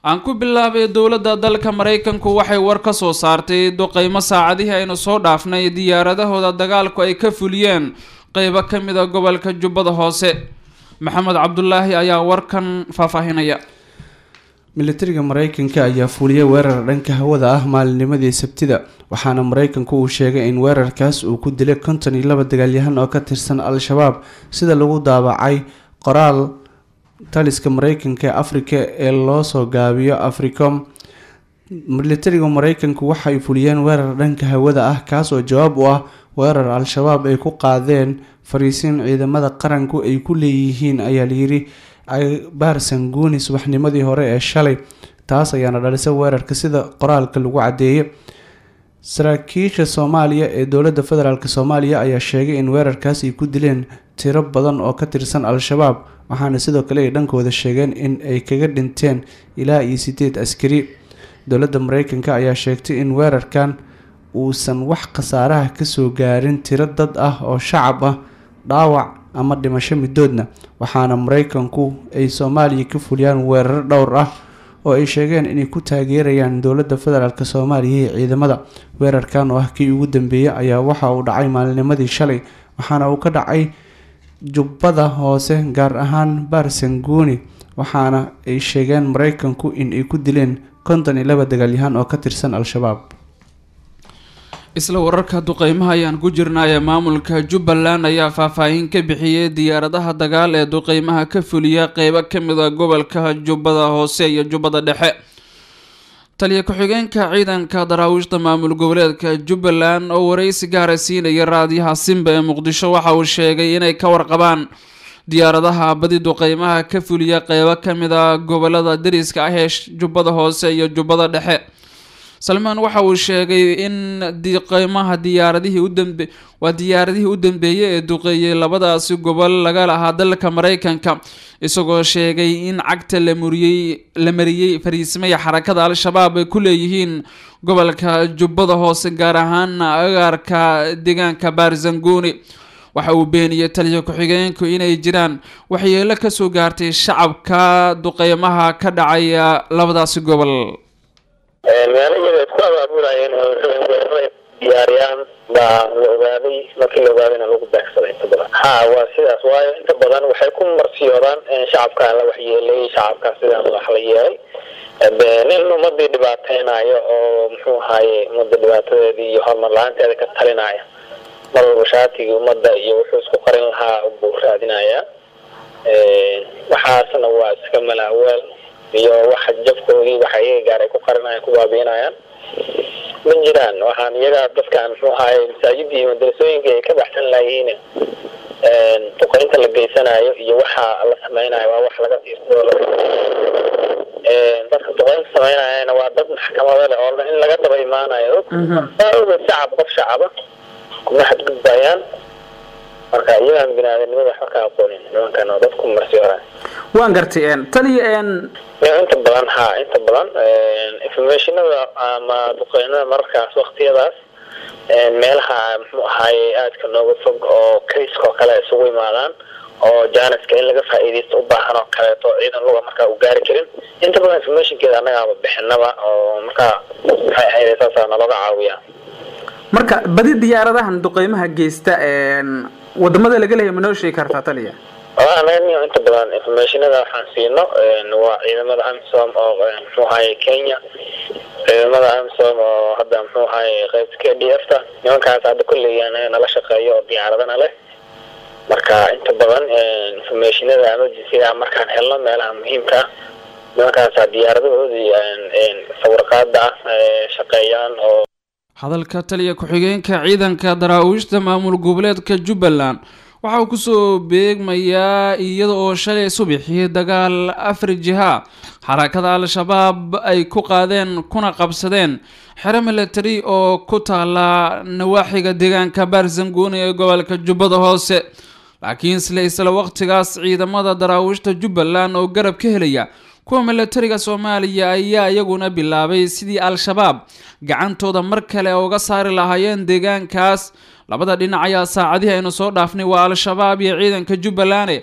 aan ku bilaabay dowladda dalka maraykanku waxay war ka soo saartay duqeymo saacadihii aynu soo dhaafnay diyaaradahooda dagaalku ay ka fuliyeen qeybo ka mid a gobolka jubbada hoose maxamed cabdulaahi ayaa warkan faahfaahinaya militariga mareykanka ayaa fuliyay weerar dhanka hawada ah maalinnimadii sabtida waxaana mareykanku uu sheegay in weerarkaas uu ku dilay konton iyo laba dagaalyahan oo ka tirsan al-shabaab sida lagu daabacay qoraal taliska mareykanka ee afrika ee loosoo gaabiyo africom militariga mareykanku waxay fuliyeen weerar dhanka hawada ah kaas oo jawaab u ah weerar al-shabaab ay ku qaadeen fariisiin ciidamada qaranku ay ku leeyihiin ayaa layiri baarsanguuni subaxnimadii hore ee shalay taas ayaana dhalisay weerarka sida qoraalka lagu cadeeyay saraakiisha soomaaliya ee dowladda federaalk soomaaliya ayaa sheegay in weerarkaas ay ku dileen tiro badan oo ka tirsan al-shabaab waxaana sidoo kale ay dhankooda sheegeen in ay kaga dhinteen ilaa iyo sideed askari dowladda mareykanka ayaa sheegtay in weerarkan uusan wax khasaaraha kasoo gaarin tiro dad ah oo shacab ah dhaawac ama dhimasho midoodna waxaana mareykanku ay soomaaliya ka fuliyaan weerar dhowr ah oo ay sheegeen inay ku taageerayaan dowladda federaalk soomaaliya iyo ciidamada weerarkan oo ah kii ugu dambeeyay ayaa waxa uu dhacay maalinimadii shalay waxaana uu ka dhacay jubbada hoose gaar ahaan baarsanguuni waxaana ay sheegeen mareykanku in ay ku dileen konton iyo laba dagaalyahaan oo ka tirsan al-shabaab isla wararka duqeymaha ayaan ku jirnaaye maamulka jubbaland ayaa faahfaahin ka bixiyey diyaaradaha dagaal ee duqeymaha ka fuliya qeybo kamid a gobolka jubbada hoose iyo jubbada dhexe taliya ku-xigeenka ciidanka daraawiishta maamul goboleedka jubbaland oo wareysi gaara siinaya raadiyaha simba ee muqdisho waxa uu sheegay inay ka warqabaan diyaaradaha badi duqeymaha ka fuliya qeybo kamid a gobolada dariska ah ee jubbada hoose iyo jubbada dhexe salmaan waxa uu sheegay in duqeymaha diyaaradihii udambe waa diyaaradihii u dambeeyey ee duqeeyey labadaasi gobol laga lahaa dalka mareykanka isagoo sheegay in cagta la muriyey la mariyey fariismaya xarakada al-shabaab ay ku leeyihiin gobolka jubbada hoose gaar ahaan agaarka deegaanka baarzanguuni waxa uu beeniyey taliya ku-xigeenku inay jiraan waxyeelo kasoo gaartay shacabka duqeymaha ka dhacaya labadaasi gobol meelo iyaga isku abaabulayeen oo weerarada diyaariyaan baa la ogaaday markii la ogaadayna lagu beegsaday inta badan ha waa sidaas waayo inta badan waxay ku marsiyoodaan shacabkaa la waxyeelay shacabkaa sidaan wax la yeelay nin ummadii dhibaateynayo oo muxuu ahaye ummadda dhibaatadeedii iyo horumar la-aanteeda ka talinaya mar walba shaatigii ummadda iyo wuxuu isku qarin lahaa buu raadinayaa waxaasna waa iska malaaweel iyo waxa jabkoodii waxa iyaga gaar ay ku qarinayaan ku baabiinayaan ma jiraan waxaan iyaga dadkaan muxuu ahaye masaajidii iyo madarasooyinkii ay ka baxsan layihiin duqeynta la geysanayo iyo waxa la sameynayo waa wax laga tiirsado dadka duqeynta sameynayana waa dad maxkamado leh oo in laga daba imaanayo ogeed shacab qof shacaba kuma xadgudbayaan marka iyagaan binaadamnimada waxba ka aqoonin nimankan oo dadku marsi hora waan gartay taliya inta badan ha inta badan informationada ama duqeynada mararkaas waktiyadaas meelaha muxuu ahaaye aadka nooga fog oo kayska oo kale isugu imaadaan oo janiska in laga faa'iidaysto u baahan oo kaleeto ciidan luga markaa u gaari karin inta badan informationkeeda annagaaba bixinaba oo markaa maxay ahayd saasaa nalooga caawiyaa marka badi diyaaradahan duqeymaha geysta wadamada laga leeyahay ma noo sheegi kartaa taliya anaga inta badan informationada waxaan siino waa ciidamada amisom oo muxuu ahaye kenya ciidamada amisom oo hadda muxuu ahaye qaybta k d f ta nimankaas hadda kulley anaga nala shaqeeyo oo diyaaradana leh marka inta badan informationada emergencyga markaan helno meelaha muhiimka nimankaasa diyaaradahoodii sawirqaada ah shaqeeyaan oo hadalka taliya ku-xigeenka ciidanka daraawiishta maamul goboleedka jubbaland waxa uu kusoo beegmayaa iyada oo shalay subaxii dagaal afar jiha xarakada al-shabaab ay ku qaadeen kuna qabsadeen xero milatari oo ku taala nawaaxiga deegaanka baarzanguuni ee gobolka jubbada hoose laakiin isla isla waqtigaas ciidamada daraawiishta jubbaland oo garab ka helaya kuwa milatariga soomaaliya ayaa iyaguna bilaabay sidii al-shabaab gacantooda mar kale uga saari lahaayeen deegaankaas labada dhinac ayaa saacadihii aynu soo dhaafnay waa al-shabaab iyo ciidanka jubbaland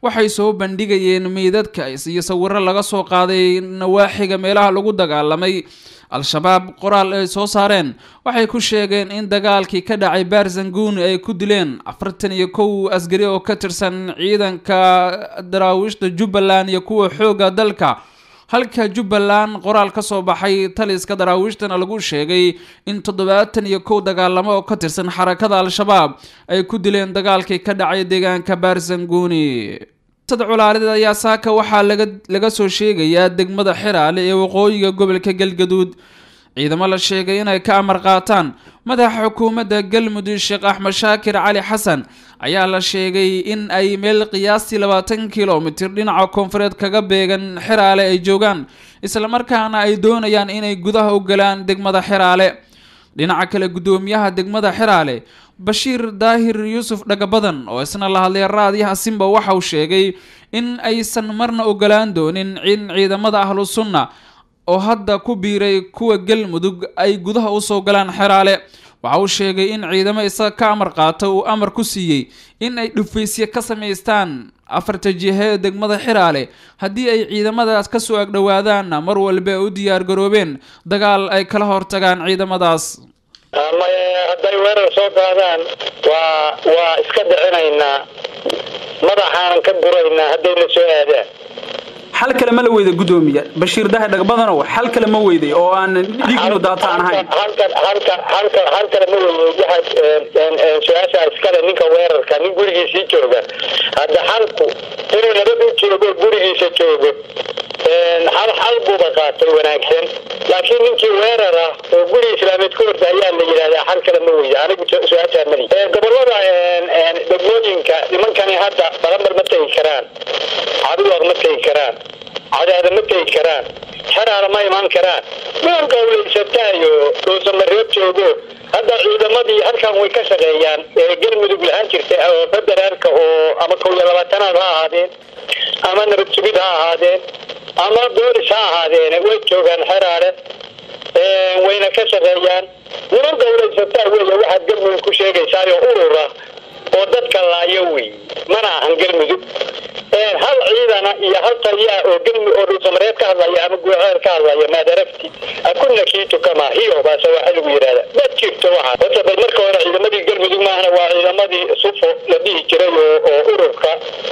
waxay soo bandhigayeen meydadka iyo sawiro laga soo qaaday nawaaxiga meelaha lagu dagaalamay al-shabaab qoraal ay soo saareen waxay ku sheegeen in dagaalkii ka dhacay barzanguni ay ku dileen afartan iyo kow asgari oo ka tirsan ciidanka daraawiishta jubbaland iyo kuwa xoogga dalka halka jubbaland qoraal ka soo baxay taliska daraawiishtana lagu sheegay in toddobaatan iyo kow dagaalamo oo ka tirsan xarakada al-shabaab ay ku dileen dagaalkii ka dhacay deegaanka barzanguni sad culaalida ayaa saaka waxaa laga laga soo sheegayaa degmada xiraale ee waqooyiga gobolka galgaduud ciidamo la sheegay inay ka amar qaataan madaxa xukuumadda galmudug sheekh axmed shaakir cali xasan ayaa la sheegay in ay meel qiyaastii labaatan kilomitir dhinaca koonfureed kaga beegan xiraale ay joogaan islamarkaana ay doonayaan inay gudaha u galaan degmada xiraale dhinaca kale guddoomiyaha degmada xiraale bashiir daahir yuusuf dhagabadan oo isna la hadlay raadiyaha simba waxa uu sheegay in aysan marna ogolaan doonin in ciidamada ahlu sunna oo hadda ku biiray kuwa galmudug ay gudaha usoo galaan xeraale waxa uu sheegay in ciidamo isaga ka amar qaata uu amar ku siiyey in ay dhufaysye ka samaystaan afarta jihe ee degmada xiraale haddii ay ciidamadaas kasoo agdhowaadaanna mar walba ay u diyaar garoobeen dagaal ay kala hortagaan ciidamadaas hadday weerar soo qaadaan waa waa iska dhicinaynaa madaxaanan ka guraynaa haddayna soo aadaan xal kale ma la weyda guddoomiya bashiir daahir dhagbadanow xal kale ma weyday oo aan dhiignu daata aan ahayn halkan halkan halkan hal kale ma weyday waxaa su-aasha iskale ninka weerarka nin gurigiisii jooga hadda xalku inuu nabad u joogo gurigiisa joogo hal xal buuba qaatay wanaagsan laakiin ninkii weerar ah oo guri islaameed ka horta ayaa la yidhahdaa xal kale ma weyda anigu su-aashaa mali gobolada degmooyinka nimankani hadda balamar ma tegi karaan caduwaq ma tegi karaan cadaada ma tegi karaan xeraala ma imaan karaan niman gawlaysataayo dhuusamareeb joogo hadda ciidamadii halkan way ka shaqeeyaan ee galmudug lahaan jirta oo federaalka oo ama kow iyo labaatanaad ha ahaadeen ama nabad sugid ha ahaadeen ama boolis ha ahaadeen way joogaan xeraale wayna ka shaqeeyaan niman gawlaysataa weeye waxaad galmudug ku sheegaysaayo urura oo dadka laayo wey mana ahan galmudug hal ciidana iyo hal taliyaa oo galmi oo dhuusamareed ka hadlaya ama guuceer ka hadlaya maad aragti akuna kiitu kama hiyo baase waxaa lagu yidhahda ma jirto waxa horta bal marka hore ciidamadii galmudug maahana waa ciidamadii sufo la dhihi jiray oo oo ururka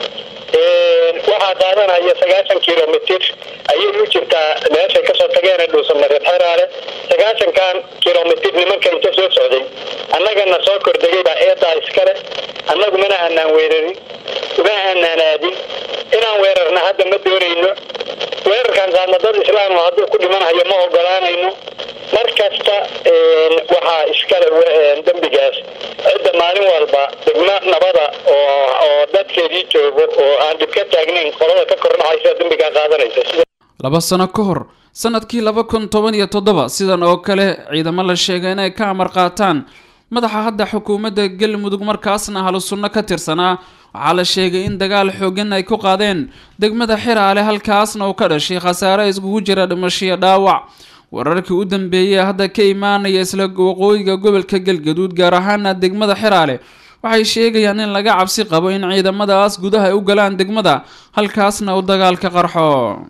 waxaa qaadanaya sagaashan kilomitir ayay u jirtaa meeshay kasoo tageen dhuusamareed xeraale sagaashankan kilomitir nimanka inta soo socday annagana soo kordegay baa eedaa iskale annagu mana aanaan weerarin uma aanaan aadin inaan weerarna hadda ma doonayno weerarkan qaadna dad islaam hadduu ku dhimanhayo ma ogolaanayno mar kasta waxaa iskale dembigaas cidda maalin walba degmo nabada oo oo dadkeedii joogo oo aan dhib ka taagnayn qolada ka kordhacaysa dembigaa qaadanaysa laba sano ka hor sanadkii laba kun toban iyo toddoba sidan oo kale ciidamo la sheegay inay ka amar qaataan madaxa hadda xukuumadda galmudug markaasna ahlu sunno ka tirsanaa waxaa la sheegay in dagaal xoogan ay ku qaadeen degmada xiraale halkaasna uu ka dhashay khasaare iskugu jira dhimashiyo dhaawac wararkii u dambeeyey hadda ka imaanaya isla waqooyiga gobolka galgaduud gaar ahaana degmada xiraale waxay sheegayaan in laga cabsi qabo in ciidamadaas gudaha ay u galaan degmada halkaasna uu dagaalka qarxo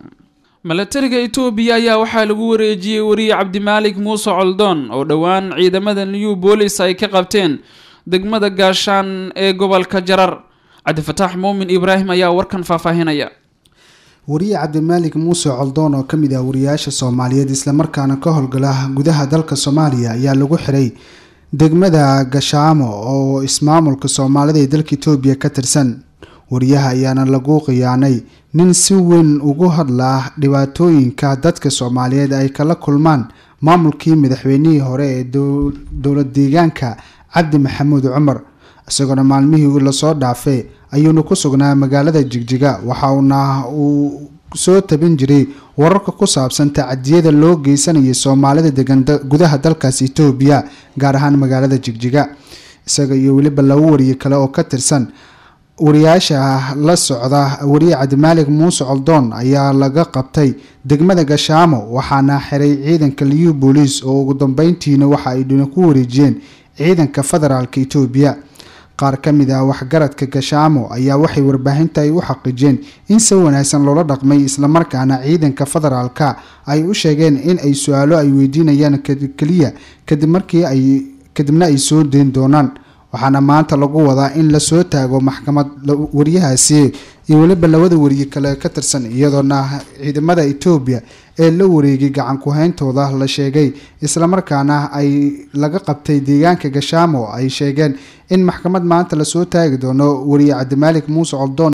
milatariga etoobiya ayaa waxaa lagu wareejiyey wariye cabdimaalik muuse coldoon oo dhowaan ciidamada new boolis ay ka qabteen degmada gaashaan ee gobolka jarar cabdifataax muumin ibraahim ayaa warkan faahfaahinaya wariye cabdimaalik muuse coldoon oo kamid ah wariyaasha soomaaliyeed islamarkaana ka howlgala gudaha dalka soomaaliya ayaa lagu xiray degmada gashaamo oo ismaamulka soomaalida ee dalka etoobiya ka tirsan wariyaha ayaana lagu khiyaanay nin si weyn ugu hadlaa dhibaatooyinka dadka soomaaliyeed ay kala kulmaan maamulkii madaxweynihii hore ee dowlad deegaanka cabdi maxamuud cumar isagoona maalmihii lasoo dhaafay ayuuna ku sugnaa magaalada jigjiga waxauna uu soo tabin jiray wararka ku saabsan tacadiyada loo geysanayay soomaalida degan gudaha dalkaas etoobiya gaar ahaan magaalada jigjiga isaga iyo weliba laba wariye kale oo ka tirsan wariyaasha la socda wariye cabdimaalik muuse coldoon ayaa laga qabtay degmada gashaamo waxaana xiray ciidanka liyu booliis oo ugu dambeyntiina waxa ay dhina ku wareejiyeen ciidanka federaalk etoobiya qaar ka mid ah waxgaradka gashaamo ayaa waxay warbaahinta ay u xaqiijeen in si wanaagsan loola dhaqmay islamarkaana ciidanka federaalka ay u sheegeen in ay su-aalo ay weydiinayaan keliya kadib markii ay kadibna ay soo deyn doonaan waxaana maanta lagu wadaa in lasoo taago maxkamad wariyahaasi iyo weliba labada wariye kale ka tirsan iyadoona ciidamada etoobiya ee la wareegay gacan ku-hayntooda la sheegay islamarkaana ay laga qabtay deegaanka gashaamo ay sheegeen in maxkamad maanta lasoo taagi doono wariye cabdimaalik muuse coldoon